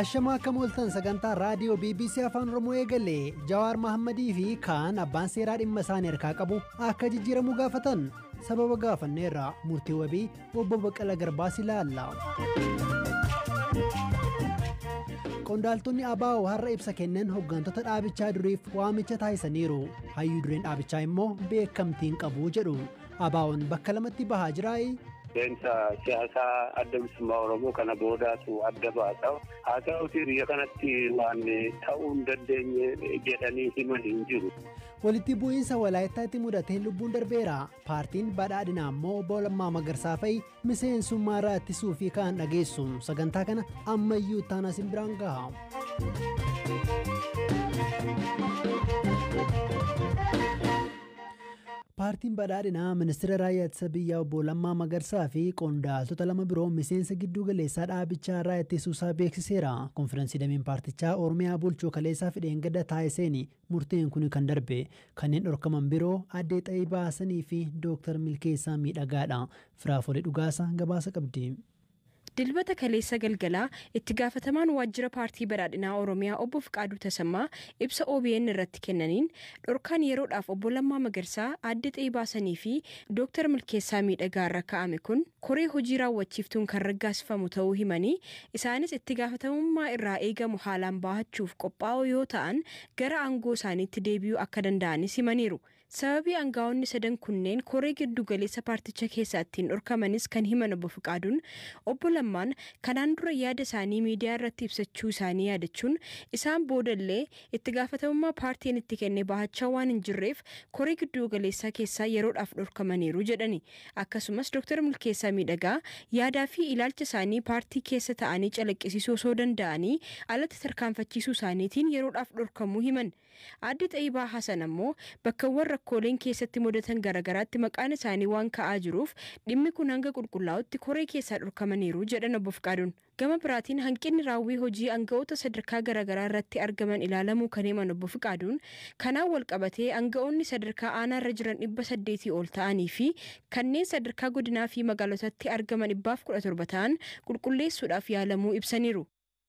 Ashamaa akka mooltan sagantaa raadiyoo BBC Afaan Oromoo eegale Jawaar Mahammadii fi kaan abbaan seeraa dhimma isaanii harkaa qabu akka jijjiiramu gaafatan sababa gaafanneerra murtii wabii obbo Baqqala Garbaas ilaalla. Qondaaltonni ABO har'a ibsa kennan hooggantoota dhaabichaa duriif waamicha taasisaniiru. Hayyuu dureen dhaabichaa immoo beekamtiin qabu jedhu. ABO'n bakka lamatti bahaa jiraayi. Seensa siyaasaa adda bilisummaa Oromoo kana boodaatu adda baasa. Haa ta'uuti biyya kanatti waan ta'uu hin dandeenye jedhanii himan hin jiru. Walitti bu'iinsa walaayittaatti mudatee lubbuun darbeera. Paartiin badhaadhinaa immoo obbo Lammaa Magarsaa fa'i miseensummaa irraa ittisuu fi kaan dhageessu. Sagantaa kana ammayyuu taanaa simbiraan gaha. Paartiin badhaadhinaa ministeera raayyaa ittisa biyyaa obbo Lammaa Magarsaa fi qondaaltota lama biroo miseensa gidduu galeessaa dhaabichaa irraa ittisuusaa beeksiseera. Konfiraansii dameen paartichaa Oromiyaa bulchuu kaleessaa fideen gada taasiseen murteen kun kan darbe. Kanneen dhorkaman biroo addee xayii baasanii fi Dooktar Milkeessaa miidhagaadha. Firaafolee dhugaasa gabaasa qabdi. Dilbata kaleessa galgalaa itti gaafatamaan waajjira paartii badhaadhinaa Oromiyaa obbo Fiqaaduu Tasammaa ibsa OBN irratti kennaniin dhorkaan yeroodhaaf obbo Lammaa Magarsaa addee xayii baasanii fi Dooktar Milkeessaa miidhagaa irra kaa'ame kun koree hojii raawwachiiftuun kan raggaasifamu ta'uu himanii isaanis itti gaafatamummaa irraa eegamu haalaan baahachuuf qophaa'oo yoo ta'an gara aangoo isaaniitti deebi'uu akka danda'anis himaniiru. Sababii aangaa'onni sadan kunneen koree giddu galeessa paarticha keessaa ittiin dhorkamanis kan himan obbo Fiqaaduun obbo Lammaan kanaan dura yaada isaanii miidiyaa irratti ibsachuu isaanii yaadachuun isaan boodallee itti gaafatamummaa paartiin itti kenne baahachaa waan hin jirreef koree giddu galeessaa keessaa yeroodhaaf dhorkamaniiru jedhani. Akkasumas Dr. Milkeessaa Miidhagaa yaadaa fi ilaalcha isaanii paartii keessa ta'anii calaqqisiisuu osoo danda'anii alatti tarkaanfachiisuu isaaniitiin yeroodhaaf dhorkamuu himan. Aadde Xayyibaa Hasan ammoo bakkawwan rakkooleen keessatti mudatan garaagaraatti maqaan isaanii waan ka'aa jiruuf dhimmi kun hanga qulqullaa'utti koree keessaa dhorkamaniiru jedhan obbo Fiqaaduun. Gama biraatiin hanqinni raawwii hojii aanga'oota sadarkaa garaagaraa irratti argaman ilaalamuu kan himan obbo Fiqaaduun kanaan wal qabatee aanga'oonni sadarkaa aanaa irra jiran dhibba saddeetii ol ta'anii fi kanneen sadarkaa godinaa fi magaalotatti argaman dhibbaaf kudha torba ta'an qulqulleessuudhaaf yaalamuu ibsaniiru.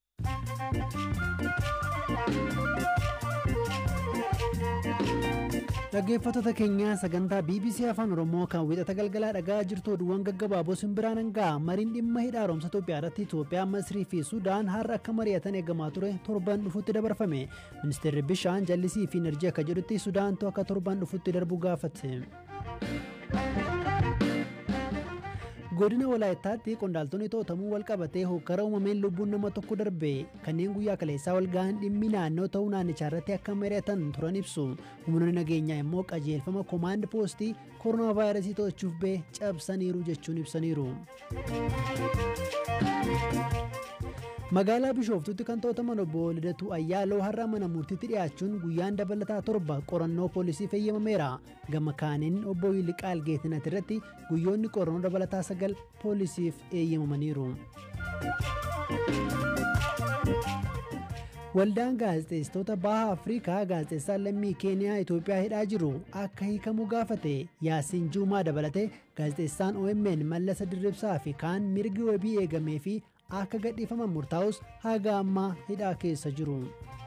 Dhaggeeffattoota keenya sagantaa BBC Afaan Oromoo kan wixata galgalaa dhagaa jirtu oduuwwan gaggabaaboo simbiraan hangaa mariin dhimma hidha haaromsa Itoophiyaa irratti Itoophiyaa, Masrii fi Sudaan har'a akka mari'atan eegamaa ture torban dhufutti dabarfame. Ministeerri bishaan jallisii fi enerjii akka jedhutti Sudaantu akka torban dhufutti darbu gaafate. godina walaayittaatti qondaaltonni to'atamuu wal qabatee hokkara uumameen lubbuun nama tokko darbe kanneen guyyaa kaleessaa wal ga'an dhimmi naannoo ta'uu naannichaa irratti akka mari'atan turan ibsu humnoonni nageenyaa immoo qajeelfama koomaand poostii koronaa vaayirasii to'achuuf bee cabsaniiru jechuun ibsaniiru. magaalaa bishooftutti kan to'ataman obbo Lidatu Ayyaaloo har'a mana murtiitti dhiyaachuun guyyaan dabalataa torba qorannoo poolisii eeyyamameera. Gama kaaniin obbo Yiliqaal Geetinat irratti guyyoonni qorannoo dabalataa sagal poolisiif eeyyamamaniiru. Waldaan gaazexeessitoota baha Afrikaa gaazexeessaan lammii Keeniyaa Itoophiyaa hidhaa jiru akka hiikamu gaafate Yaasiin Juumaa dabalatee gaazexeessaan OMN Mallasa Dirribsaa fi kaan mirgi wabii eegamee fi akka gadhiifaman murtaa'us haga ammaa hidhaa keessa jiru.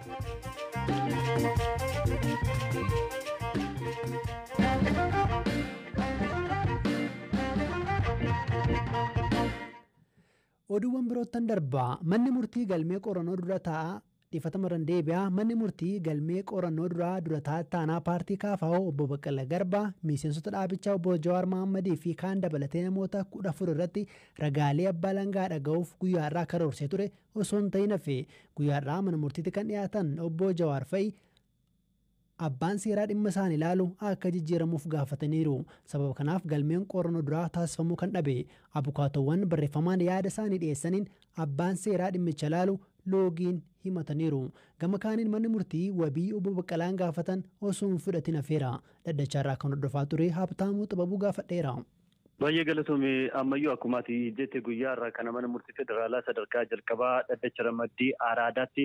Oduuwwan biroottan darbaa manni murtii galmee qorannoo dura taa'aa dhiifatama deebi'aa manni murtii galmee qorannoo duraa dura taanaa paartii kaafa'oo obbo Baqqala Garbaa miseensota dhaabichaa obbo Jawaar Mahammadii fi kaan dabalatee namoota kudha afur irratti ragaalee abbaa langaa dhaga'uuf guyyaarraa karoorsee ture osoo hin ta'in hafe guyyaarraa mana murtiitti kan dhiyaatan obbo Jawaar fa'i abbaan seeraa dhimma isaan ilaalu akka jijjiiramuuf gaafataniiru sababa kanaaf galmeen qorannoo duraa taasifamuu kan dhabe abukaatowwan barreeffamaan yaada isaanii dhiyeessaniin abbaan seeraa dhimmicha ilaalu loogiin himataniiru gama kaaniin manni murtii wabii obbo Baqqalaan gaafatan osoo hin fudhatin hafeera dhaddachaarraa kan hordofaa ture habtaamuu xababuu gaafadheera. Baay'ee galatoomii ammayyuu akkuma ati jette guyyaa irraa kana mana murtii federaalaa sadarkaa jalqabaa dhaddacha ramaddii araadaatti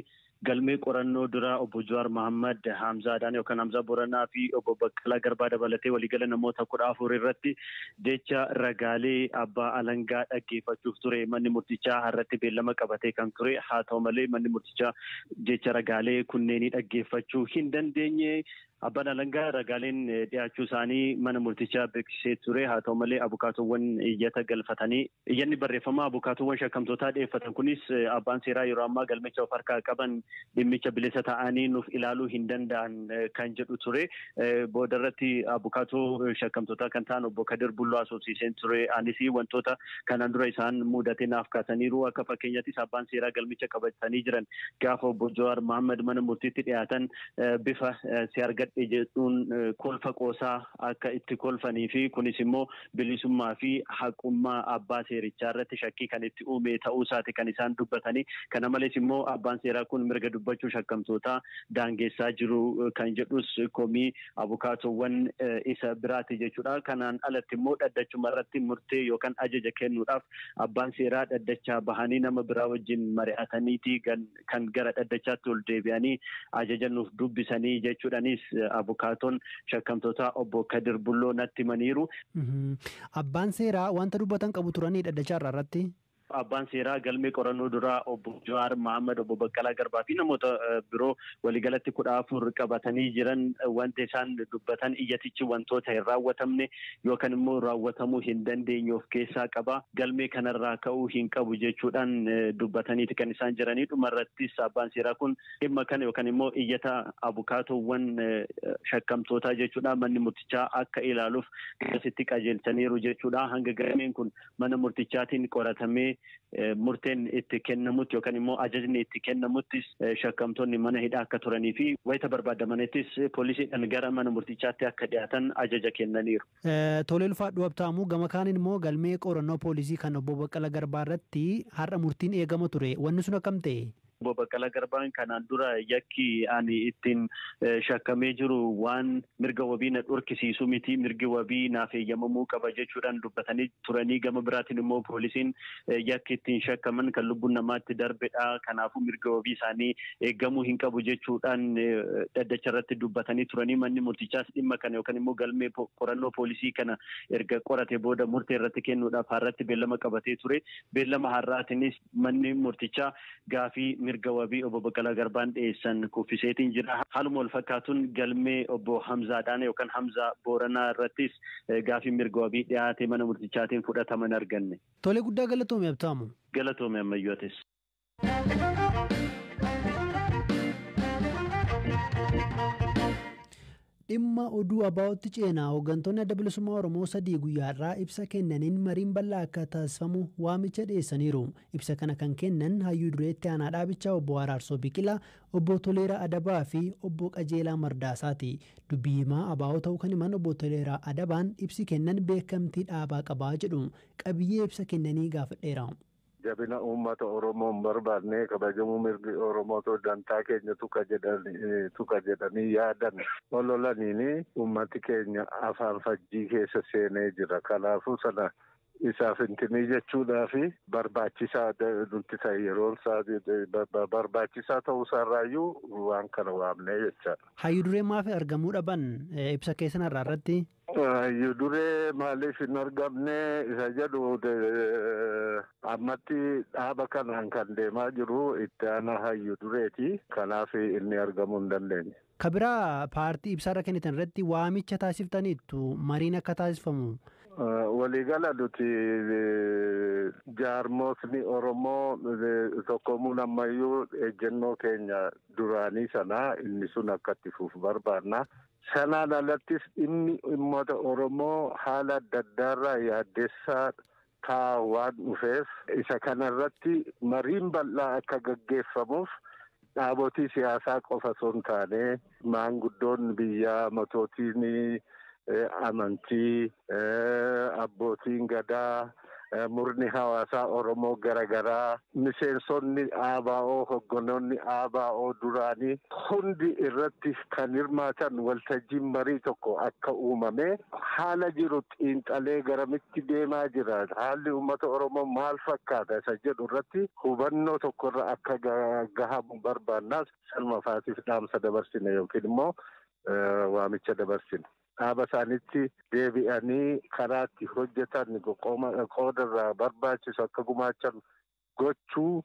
galmee qorannoo dura obbo Jawaar Mohammad Hamzaadhaan yookaan Hamzaa Boranaa fi obbo Baqqalaa Garbaa dabalatee waliigala namoota kudha afur irratti jecha ragaalee abbaa alangaa dhaggeeffachuuf ture manni murtichaa har'atti beellama qabatee kan ture haa ta'u malee manni murtichaa jecha ragaalee kunneenii dhaggeeffachuu hin dandeenye. Abbaan alangaa ragaaleen dhiyaachuu isaanii mana murtichaa beeksisee ture haa ta'u malee abukaatowwan iyyata galfatanii iyyanni barreeffamaa abukaatowwan shakkamtootaa dhiyeeffatan kunis abbaan seeraa yeroo ammaa galmicha of harkaa qaban dhimmicha bilisa ta'anii nuuf ilaaluu hin danda'an kan jedhu ture booda irratti abukaatoo shakkamtootaa kan ta'an obbo Kadir Bulloo asoosiiseen ture anis wantoota kanaan dura isaan mudatee naaf kaasaniiru akka fakkeenyattis abbaan seeraa galmicha qabatanii jiran gaafa obbo Jawaar Mohammad mana murtiitti dhiyaatan bifa si argadhe jedhuun kolfa qoosaa akka itti kolfanii fi kunis immoo bilisummaa fi haqummaa abbaa seerichaa irratti shakkii kan itti uume ta'uu isaati kan isaan dubbatanii kana malees immoo abbaan seeraa kun mirga dubbachuu shakkamtootaa daangeessaa jiru kan jedhus komii abukaatowwan isa biraati jechuudha kanaan alatti immoo dhaddachuma irratti murtee yookaan ajaja kennuudhaaf abbaan seeraa dhaddachaa bahanii nama biraa wajjin mari'ataniiti kan gara dhaddachaatti ol deebi'anii ajaja nuuf dubbisanii jechuudhanis abukaatoon shakkamtoota obbo Kadir Bulloo natti himaniiru. Abbaan seeraa wanta dubbatan qabu turanii dhaddachaa irratti. Abbaan seeraa galmee qorannoo duraa obbo Jawaar Mohammad obbo Baqqalaa Garbaa fi namoota biroo waliigalatti kudha afur qabatanii jiran wanti isaan dubbatan iyyatichi wantoota hin raawwatamne yookaan immoo raawwatamuu hin dandeenye of keessaa qaba. Galmee kanarraa ka'uu hin qabu jechuudhaan dubbataniiti kan isaan jiranii dhumarrattis abbaan seeraa kun dhimma kana yookaan immoo iyyata abukaatowwan shakkamtootaa jechuudha manni murtichaa akka ilaaluuf asitti qajeelchaniiru jechuudha hanga galmeen kun mana murtichaatiin qoratamee murteen itti kennamutti yookaan immoo ajajni itti kennamuttis shakkamtoonni mana hidhaa akka turanii fi wayita barbaadamanittis poolisiidhaan gara mana murtichaatti akka dhiyaatan ajaja kennaniiru. Tolee ulfaadhu abtaamuu gama kaaniin immoo galmee qorannoo poolisii kan obbo Baqqala Garbaa irratti har'a murtiin eegama ture wanni sun akkam ta'e? Obbo Baqqalaa Garbaan kanaan dura yakki ani ittiin shakkamee jiru waan mirga wabii na dhorkisiisu miti mirgi wabii naaf eeyyamamuu qaba jechuudhaan dubbatanii turanii gama biraatiin immoo poolisiin yakki ittiin shakkaman kan lubbuun namaatti darbedha kanaafuu mirga wabii isaanii eeggamuu hin qabu jechuudhaan dhaddacha irratti dubbatanii turanii manni murtichaas dhimma kana yookaan immoo galmee qorannoo poolisii kana erga qorate booda murtee irratti kennuudhaaf har'atti beellama qabatee ture beellama har'aatiinis manni murtichaa gaafii mirga wabii obbo Baqqalaa Garbaan dhiyeessan kuffiseetiin jira. Haaluma wal fakkaatuun galmee obbo Hamzaadhaan yookaan Hamzaa Booranaa irrattis gaafii mirga wabii dhiyaate mana murtichaatiin fudhataman arganne. Tolee guddaa galatoome abtaamu. Galatoome ammayyootes. dhimma oduu abaa'otti ceenaa hooggantoonni adda bilisummaa oromoo sadii guyyaarraa ibsa kennaniin mariin bal'aa akka taasifamu waamicha dhiyeessaniiru ibsa kana kan kennan hayyuu dureetti aanaa dhaabichaa obbo Araarsoo Biqilaa obbo Toleeraa Adabaa fi obbo Qajeelaa Mardaasaati dubbii himaa abaa'oo ta'uu kan himan obbo Toleeraa Adabaan ibsi kennan beekamtii dhaabaa qabaa jedhu qabiyyee ibsa kennanii gaafadheera. jabina uummata oromoo hin barbaadne kabajamuu mirgi oromoo dantaa keenya tuqa jedhanii yaadan ololaniini uummati keenya afaan fajjii keessa seenee jira kanaafuu sana isaaf intinii jechuudhaafi barbaachisaa nutti ta'e yeroon isaa barbaachisaa ta'uu isaarraayyuu waan kana waamnee jechaadha. Hayyuu duree maaf argamuu dhaban ibsa keessan irraa irratti? Hayyuu duree maaliif hin argamne isa jedhu ammatti dhaaba kanaan kan deemaa jiru itti aanaa hayyuu dureeti kanaaf inni argamuu hin dandeenye. Kabiraa paartii ibsaarra kennitan irratti waamicha taasiftaniittu mariin akka taasifamu. Waliigala nuti jaarmootni Oromoo tokkomuun ammayyuu ejjennoo keenya duraanii sana inni sun akka itti fufu barbaanna. Sanaan alattis dhimmi uummata Oromoo haala adda addaarraa yaaddeessaa ta'a waan dhufeef isa kanarratti mariin bal'aa akka gaggeeffamuuf dhaabotii siyaasaa qofa osoo hin taane maanguddoon biyyaa matootiin amantii abbootiin gadaa murni hawaasaa Oromoo garaagaraa miseensonni ABO hoggonoonni ABO duraanii hundi irratti kan hirmaatan waltajjiin marii tokko akka uumame haala jiru xiinxalee garamitti deemaa jira haalli uummata Oromoo maal fakkaata isa jedhu irratti hubannoo tokkorra akka gahamu barbaannaas salma faatiif dhaamsa dabarsine yookiin immoo waamicha dabarsine. dhaaba isaanitti deebi'anii karaatti hojjetan qooda irraa barbaachisu akka gumaachan gochuu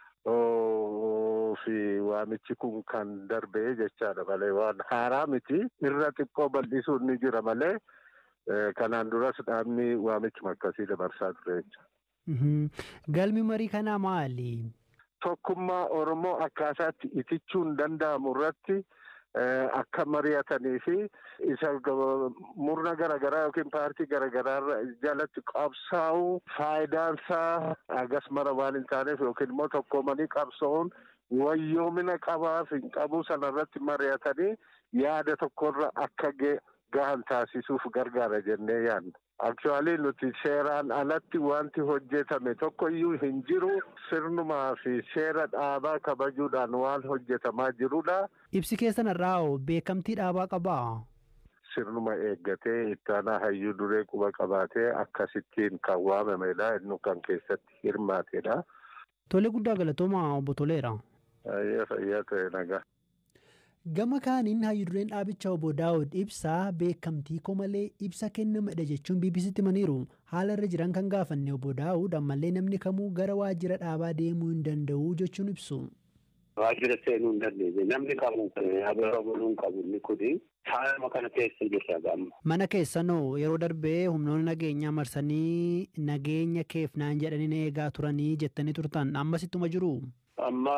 fi waamichi kun kan darbe jechaadha malee waan haaraa miti irra xiqqoo bal'isuun ni jira malee kanaan duras dhaabni waamichuma akkasii dabarsaa ture jecha. Galmi marii kanaa maali? Tokkummaa Oromoo akkaataatti itichuun danda'amu irratti akka mari'atanii fi isa murna garaagaraa yookiin paartii garaagaraa jalatti qabsaa'uu faayidaan isaa agas mara waan hin taaneef yookiin immoo tokkoomanii qabsa'uun wayyoomina qabaaf hin qabuu sanarratti mari'atanii yaada tokkorra akka gahan taasisuuf gargaara jennee yaadna. Aktuwaalii nuti seeraan alatti wanti hojjetame tokko iyyuu hin jiru sirnumaa fi seera dhaabaa kabajuudhaan waan hojjetamaa jirudha. Ibsi keessan irraa beekamtii dhaabaa qabaa? Sirnuma eeggatee ittaanaa hayyuu duree quba qabaatee akkasittiin kan waamamedha. Inni kan keessatti hirmaatedha. Tolee guddaa galatooma obbo Toleera. Fayyaa ta'e nagaa. Gama kaaniin hayyudureen dhaabichaa obbo Daawud ibsaa beekamtii koo malee ibsa kennamedha jechuun BBCtti himaniiru. Haala irra jiran kan gaafanne obbo Daawud ammallee namni kamuu gara waajjira dhaabaa deemuu hin danda'u jechuun ibsu. Waajjira seenuu hin dandeenye namni kamuu abara buluu hin qabu inni kuni haaluma kana keessa jirra gamma. Mana keessanoo yeroo darbee humnoonni nageenyaa marsanii nageenya keef naan jedhanii eegaa turanii jettanii turtan ammas ittuma jiru. Amma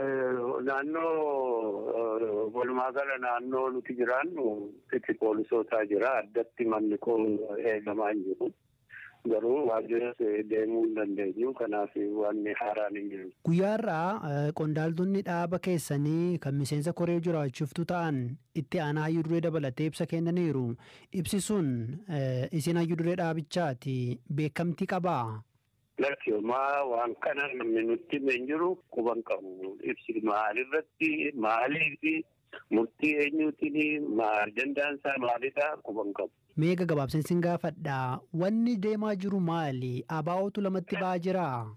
naannoo walumaa gala naannoo nuti jiraannu itti poolisootaa jira addatti manni koo eegamaa hin jiru. Garuu waajjiras deemuu hin dandeenyu kanaaf wanni haaraan hin jiru. Guyyaarraa qondaaltonni dhaaba keessanii kan miseensa koree jiraachiftu ta'an itti aanaa hayyuu duree dabalatee ibsa kennaniiru. Ibsi sun isin hayyuu duree dhaabichaati beekamtii qabaa? Lakkiyoomaa waan kana namni nutti hin jiru quban qabu. Ibsi maalirratti maaliifi murtii eenyuutiin maal dandaansaa maalidha quban qabu. Meeqa gabaabseen sin gaafadha. Wanni deemaa jiru maali? Abaa'ootu lamatti ba'aa jiraa?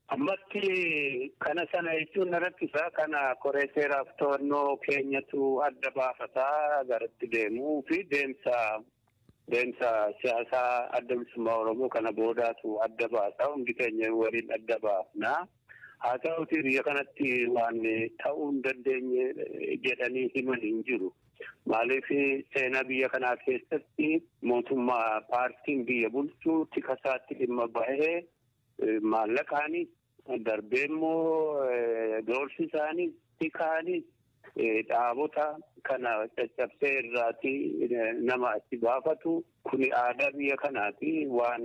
Ammatti kana sana jechuun na rakkisa. Kana koree seeraaf to'annoo keenyatu adda baafataa garatti deemuu fi deemsa deemsa siyaasaa adda bilisummaa Oromoo kana boodaatu adda baasa. Hundi keenya waliin adda baafna. Haa ta'uti biyya kanatti waan ta'uu hin dandeenye jedhanii himan hin jiru. Maaliif seenaa biyya kanaa keessatti mootummaa paartiin biyya bulchuu tikasaatti dhimma bahee maallaqaanis darbee immoo doorsisaanis tikaanis dhaabota kana caccabsee irraati nama achi baafatu kuni aadaa biyya kanaati waan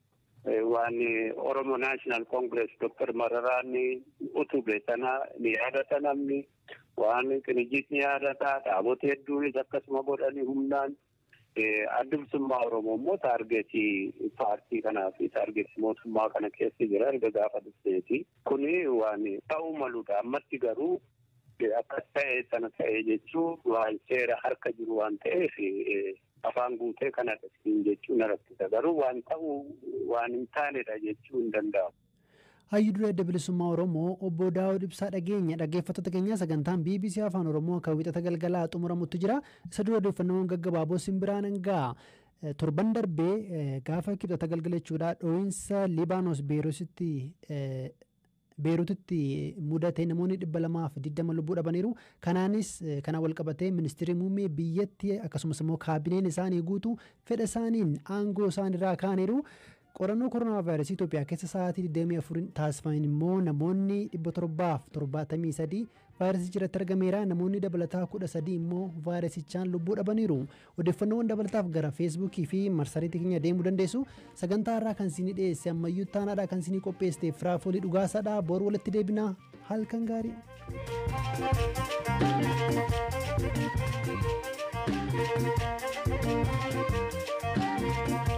waan Oromo National Congress Dr. Mararaan utube sana ni yaadata namni waan qinijjiis ni yaadata dhaabota hedduunis akkasuma godhanii humnaan adda bilisummaa Oromoo immoo taargeetii paartii kanaa fi taargeetii mootummaa kana keessa jira erga gaafa dhufteeti. Kuni waan ta'uu maludha. Ammatti garuu akkas ta'e sana ta'e jechuun waan seera harka jiru waan ta'eef afaan guutee kanadha jechuun na rakkisa. Garuu waan ta'uu waan hin taanedha jechuu hin danda'amu. Hayyuu duree adda bilisummaa Oromoo obbo Daawud Ibsaa dhageenya dhaggeeffattoota keenyaa sagantaan BBC Afaan Oromoo kan wixata galgalaa xumuramutti jira. Isa dura odeeffannoowwan gaggabaaboo simbiraan hangaa torban darbee gaafa kibxata galgala jechuudha dhoohinsa Libaanos Beeruutitti Beeruutitti mudate namoonni dhibba lamaaf digdama lubbuu dhabaniiru. Kanaanis kana walqabatee ministeerri muummee biyyatti akkasumas immoo kaabineen isaanii guutuu fedha isaaniin aangoo isaaniirraa kaaniiru. qorannoo koronaa vaayirasii Itoophiyaa keessa sa'aatii 24 taasifaman immoo namoonni 773 vaayirasii jiratti argameera namoonni dabalataa 13 immoo vaayirasichaan lubbuu dhabaniiru odeeffannoowwan dabalataaf gara feesbuukii fi marsariitii keenya deemuu dandeessu sagantaa irraa kan isinii dhiyeesse ammayyuu taanaadha kan isinii qopheessite firaafoolii dhugaasaadha boru walitti deebina halkan gaarii. thank you